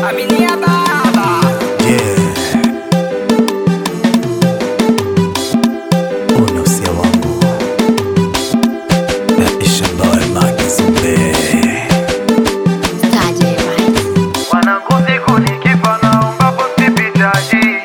Aminia baba unasia wangu ishambawe makizumbe Staje Vibes. Wanangu siku nikifa naomba posti picha hii.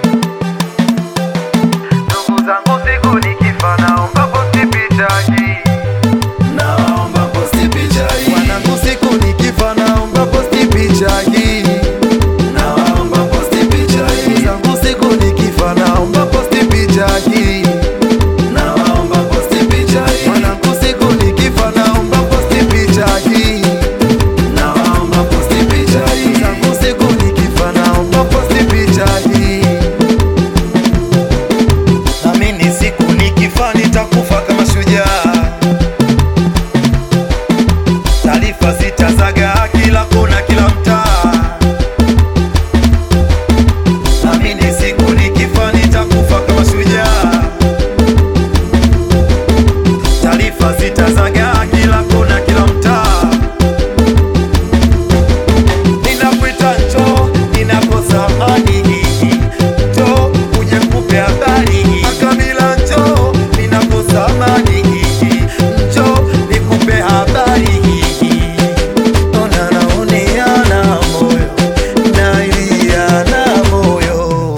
Ndugu zangu siku nikifa naomba posti picha hii. naomba posti picha hii Wanangu siku nikifa naomba posti picha hii. naomba posti picha hii Ndugu zangu siku nikifa naomba posti picha hii. naomba posti picha hii Wanangu siku nikifa naomba posti picha hii. naomba posti picha hii Ndugu zangu siku nikifa naomba posti picha hii. Amini siku nikifa nitakufa kama shujaa. Taarifa zitazagaa kila kona, kila mtaa. Amini siku nikifa nitakufa kama shujaa. Taarifa zitazagaa kila kona, kila mtaa. Ninakuita njoo, ninakosa amani. Njoo, uje nikupe habari. Makamila njoo, ninakosa amani. Njoo, nikupe habari. Ona naoneana moyo, nailiana moyo.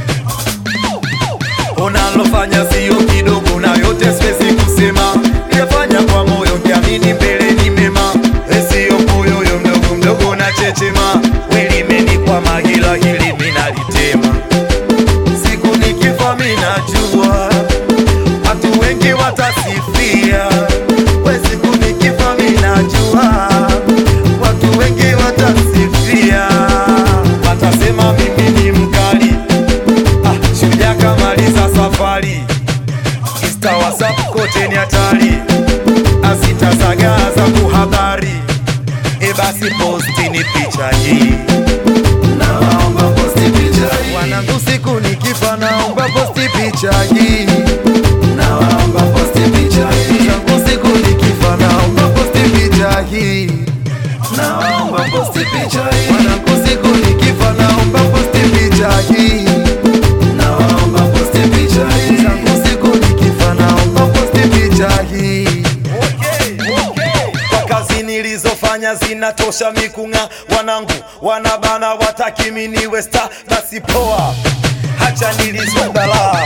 Unalofanya sio kidogo na yote siwezi kusema, niyafanya kwa moyo kiamini mbele ni mema, sio moyo mdogo mdogo na chechema, welimeni kwa magila hili minalitema, siku nikifa minajua watu wengi watasifia, we siku nikifa minajua watu wengi watasifia, watasema mimi ni mkali Ah, shujaa kamaliza safari Insta, WhatsApp kote ni hatari asitazagaza kuhabari e basi posti ni picha hii naomba posti picha hii wanangu siku nikifa naomba posti picha hii naomba posti picha hii zangu siku nikifa naomba posti picha hii naomba posti picha hii wanangu siku nikifa naomba posti picha hii naomba posti picha hii zangu siku nikifa naomba posti picha hii kwa kazi nilizofanya zinatosha mikung'a wanangu wanabana wataki miniwe sta basi poa hacha nilizwe balaa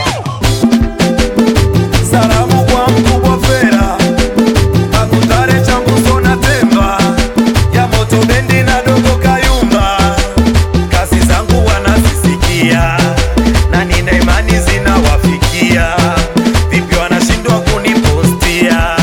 salamu kwa mkubwa fera akutare chambuso na temba ya moto bendi na dogo kayumba kazi zangu wanazisikia na nina imani zinawafikia vipi wanashindwa kunipostia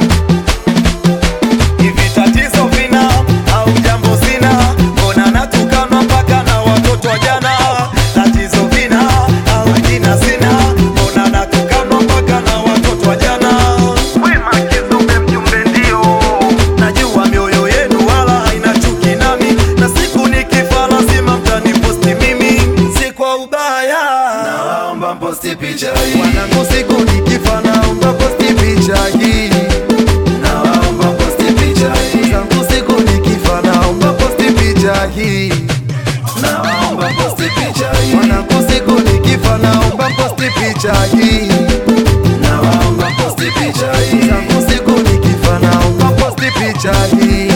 hivi tatizo vina au jambo sina mbona natukanwa mpaka na watoto wa jana tatizo vina au jina sina mbona natukanwa mpaka na watoto wa jana Wema Kizumbe mjumbe ndio najua mioyo yenu wala haina chuki nami na siku nikifa lazima mtaniposti mimi si kwa ubaya naomba posti picha hii wanangu siku nikifa naomba posti picha hii naomba posti picha hii zangu siku nikifa naomba posti picha hii naomba posti picha hii wanangu siku nikifa naomba posti picha hii naomba posti picha hii zangu siku nikifa naomba posti picha hii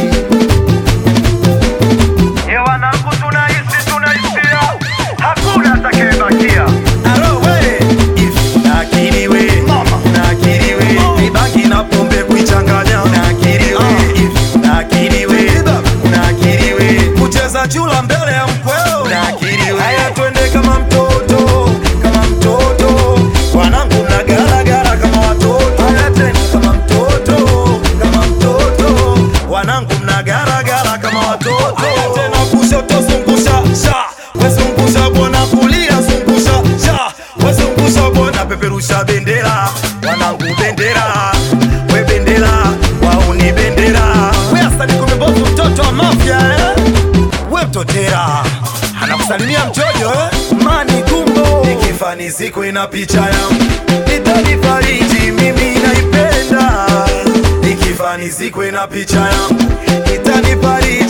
Ye wanangu tunahisi tunahisia Hakuna atakayebakia Aro we, if nakiri we, nakiri we, mibangi na pombe kuichanganya, nakiri we, if nakiri we, nakiri we, kucheza chula mbele ya mkweo, nakiri we, haya twende kama mtoto, kama mtoto, wanangu mnagaragara kama watoto, haya tena kama mtoto, kama mtoto, wanangu mnagaragara kama watoto, haya tena kushoto zungusha, sha, we zungusha bwana kulia zungusha, sha, we zungusha bwana peperusha bendera, wanangu bendera, we bendera, wauni bendera, we asali kumebovu mtoto wa mafia eh? we mtotera anakusalimia mchojo eh? mani kumbo ikifani siku ina picha yangu itanifariji mimi naipenda ikifani siku ina picha yangu itanifariji